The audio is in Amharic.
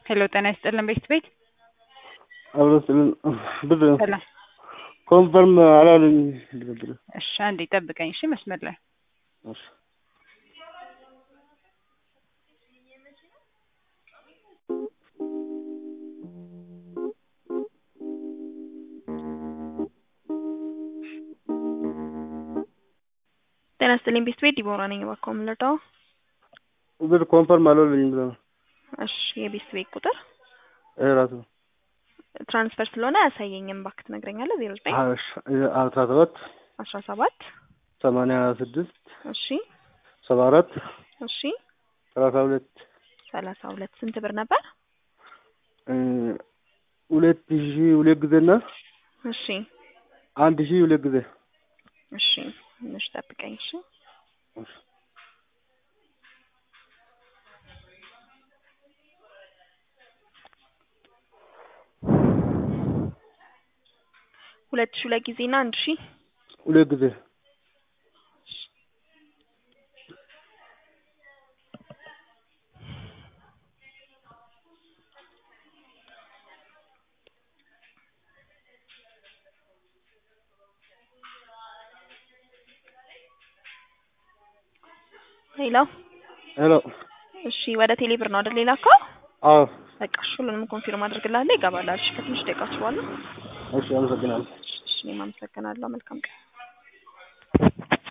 ሄሎ ጤና ይስጥልን ቤት ቤት አብሮ ስልን ብር ሰላም ኮንፈርም አላለኝ ብር እሺ አንዴ ጠብቀኝ እሺ መስመር ላይ እሺ ጤና ይስጥልኝ ቤት ቤት ዲቦራ ነኝ። እባክዎ ምን ልርዳዎ? ብር ኮንፈርም አላለኝ ብሎ ነው። እሺ የቤት ቤት ቁጥር ይሄ ራሱ ትራንስፈር ስለሆነ አያሳየኝም። እባክህ ትነግረኛለህ? ዜሮ ዘጠኝ አስራ ሰባት አስራ ሰባት ሰማንያ ስድስት እሺ ሰባ አራት እሺ ሰላሳ ሁለት ሰላሳ ሁለት ስንት ብር ነበር? ሁለት ሺህ ሁለት ጊዜና እሺ አንድ ሺህ ሁለት ጊዜ እሺ ትንሽ ጠብቀኝ እሺ ሁለት ሺህ ሁለት ጊዜ እና አንድ ሺህ ሁለት ጊዜ ሄሎ ሄሎ እሺ ወደ ቴሌ ብር ነው አይደል ሌላ እኮ አዎ በቃ እሺ ሁሉንም ኮንፊርም አድርግልሃለሁ ይገባላል እሺ ከትንሽ ደቂቃዎች በኋላ እሺ አመሰግናለሁ እሺ እኔም አመሰግናለሁ መልካም ቀን